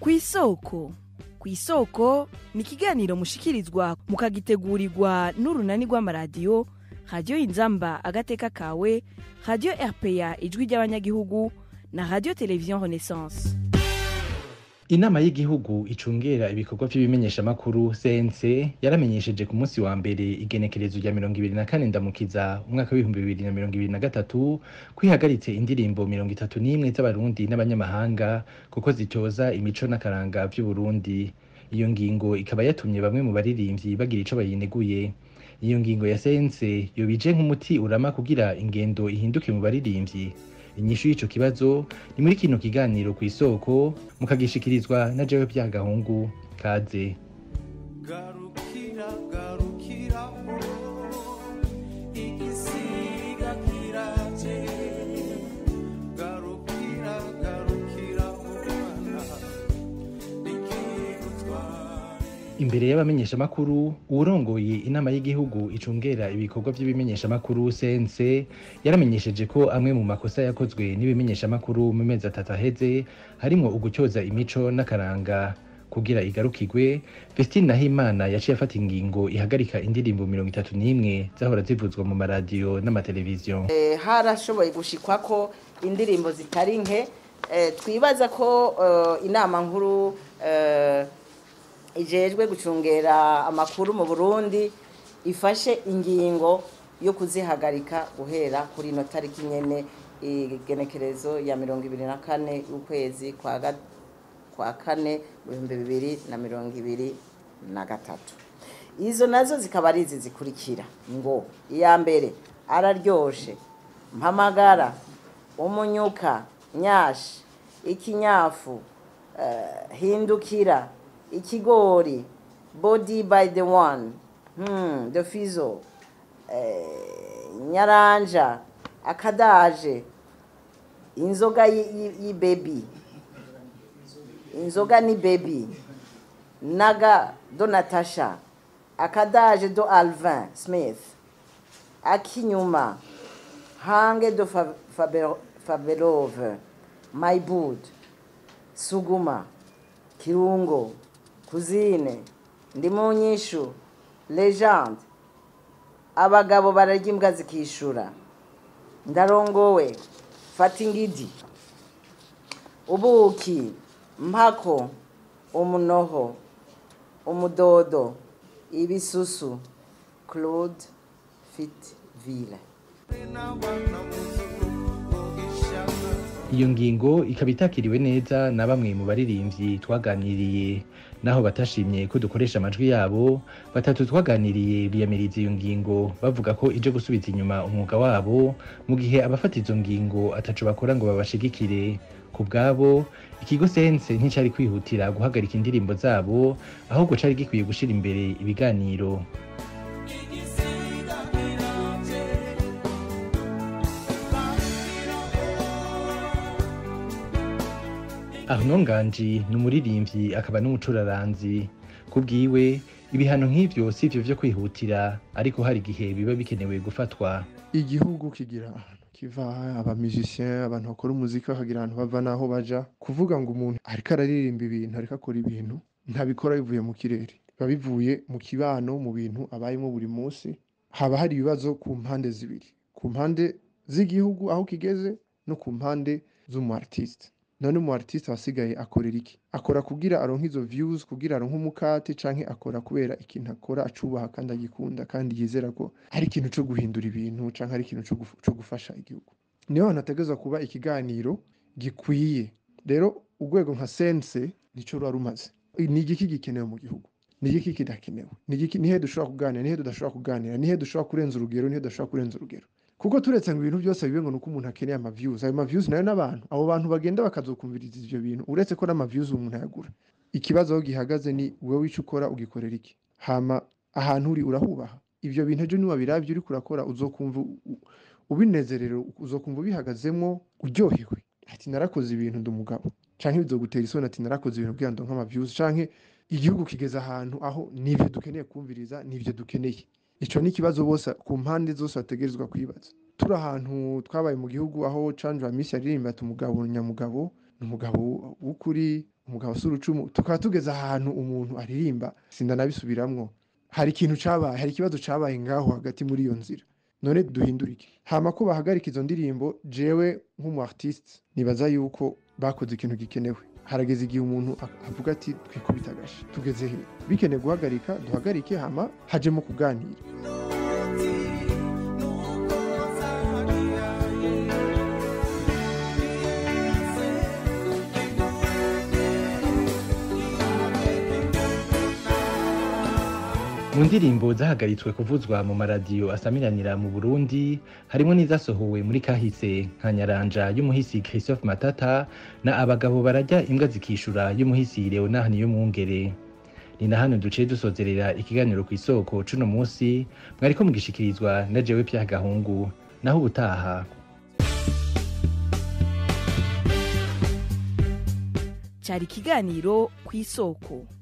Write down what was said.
ku isoko ku isoko ni ikiganiro mushikirizwa mukagitegurirwa n'urunani rw'amaradiyo radiyo inzamba agateka kawe radiyo rpa ijwi ry'abanyagihugu na radiyo televiziyo renaissance inama y'igihugu icungera ibikorwa by'ibimenyeshamakuru cnc yaramenyesheje ku munsi wa mbere igenekerezo rya mirongo ibiri na kane ndamukiza umwaka w'ibihumbi bibiri na mirongo ibiri na gatatu kwihagaritse indirimbo mirongo itatu n'imwe z'abarundi n'abanyamahanga kuko zitoza imico n'akaranga by'uburundi iyo ngingo ikaba yatumye bamwe mu baririmbyi bagira ico bayineguye iyo ngingo ya cnc yobije nk'umuti urama kugira ingendo ihinduke mu baririmbyi inyishu y'ico kibazo ni muri kino kiganiro ku isoko mukagishikirizwa na jewe byagahungu kaze garukira garukira igisiga kiraje garukira garukira mwana ikigutware imbere y'abamenyeshamakuru uwurongoye inama y'igihugu icungera ibikorwa by'ibimenyeshamakuru cnc yaramenyesheje ko amwe mu makosa yakozwe n'ibimenyeshamakuru mu mezi atatu aheze harimwo ugutyoza imico n'akaranga kugira igarukirwe Vestine Nahimana yaciye afata ingingo ihagarika indirimbo mirongo itatu n'imwe zahora zivuzwa mu maradiyo n'amateleviziyo Eh, harashoboye gushikwa ko indirimbo zitari nke eh, twibaza ko eh, inama nkuru eh, ijejwe gucungera amakuru mu Burundi ifashe ingingo yo kuzihagarika guhera kuri ino tariki nyene igenekerezo ya mirongo ibiri na kane y'ukwezi kwa ga- kwa kane mu bihumbi bibiri na mirongo ibiri na gatatu izo nazo zikaba ari izi zikurikira ngo iya mbere araryoshe mpamagara umunyuka nyashi ikinyafu eh, hindukira ikigori body by the one hmm, the fizo eh, nyaranja akadaje inzoga y'ibebi inzoga ni bebi naga do natasha akadaje do alvin smith akinyuma hange do Fa- Fabe- fabelove maibud suguma kirungo kuzine ndimunyishu legende abagabo bararya imbwa zikishura ndarongowe fata ingidi ubuki mpako umunoho umudodo ibisusu claude fitville n'abana muzungu ishaka iyo ngingo ikaba itakiriwe neza na bamwe mu baririmbyi twaganiriye naho batashimye ko dukoresha amajwi yabo batatu twaganiriye biyamiriza iyo ngingo bavuga ko ije gusubiza inyuma umwuga wabo mu gihe abafata izo ngingo ataco bakora ngo babashigikire ku bwabo ikigo sense nticari kwihutira guhagarika indirimbo zabo ahubwo cari gikwiye gushira imbere ibiganiro igisiga kiraje Arnaud Nganji ni umuririmbyi akaba n'umucuraranzi ku bwiwe ibihano nk'ivyo si ivyo vyo kwihutira ariko hari igihe biba bikenewe gufatwa igihugu kigira ahantu kiva abamisicien abantu bakora umuziki bakagira ahantu bava n'aho baja kuvuga ngo umuntu ariko araririmba ibintu ariko akora ibintu ntabikora bivuye mu kirere biba bivuye mu kibano mu bintu abayemo buri munsi haba hari ibibazo ku mpande zibiri ku mpande z'igihugu aho kigeze no ku mpande z'umu artiste none umu artiste wasigaye akorera iki akora kugira aronke izo views kugira aronke umukate canke akora kubera ikintu akora acubaha kandi agikunda kandi yizera ko hari ikintu co guhindura ibintu canke hari ikintu co guf- co gufasha igihugu niho hantu hategerezwa kuba ikiganiro gikwiye rero urwego nka sense nico ruba rumaze ni igiki gikenewe mu gihugu ni igiki kidakenewe ni igiki nihe dushobora kuganira nihe tudashobora kuganira nihe dushobora kurenza urugero nihe tudashobora kurenza urugero kuko turetse ngo ibintu byose bibe ngo nuko umuntu akeneye amaviews ayo maviews nayo n'abantu abo bantu bagenda bakazokumviriza ivyo bintu uretse ko n'amaviews umuntu ayagura ikibazo aho gihagaze ni wowe ico ukora ugikorera iki hama ahantu uri urahubaha ivyo bintu ejo niwabirabye uriko urakora uzokumva u- u- ubinezerewe uzokumva ubihagazemwo uryohewe ati narakoze ibintu ndi umugabo canke bizogutera isoni ati narakoze ibintu kugira ngo nk'amaviews canke igihugu kigeze ahantu aho nivyo dukeneye kumviriza nivyo dukeneye ico ni ikibazo bose ku mpande zose bategerezwa kwibaza turi ahantu twabaye mu gihugu aho Chandra Miss yaririmba ati umugabo nyamugabo ni umugabo w'ukuri umugabo si urucumu tukaba tugeze ahantu umuntu aririmba sindanabisubiramwo hari ikintu cabaye hari ikibazo cabaye ngaho hagati muri iyo nzira none duhindurike hama ko bahagarika izo ndirimbo jewe nk'umu artiste nibaza yuko bakoze ikintu gikenewe harageze igihe umuntu a- avuga ati twikubita agashi tugeze he bikeneye guhagarika duhagarike hama hajemo kuganira mu ndirimbo zahagaritswe kuvuzwa mu maradiyo asamiranira mu burundi harimo n'izasohowe muri kahise nka nyaranja y'umuhisi christophe matata na abagabo barajya imbwa zikishura y'umuhisi leonard niyomwungere ni na hano duciye dusozerera ikiganiro ku isoko cuno munsi mwariko mugishikirizwa na jewe pya gahungu naho ubutaha cyari ikiganiro ku isoko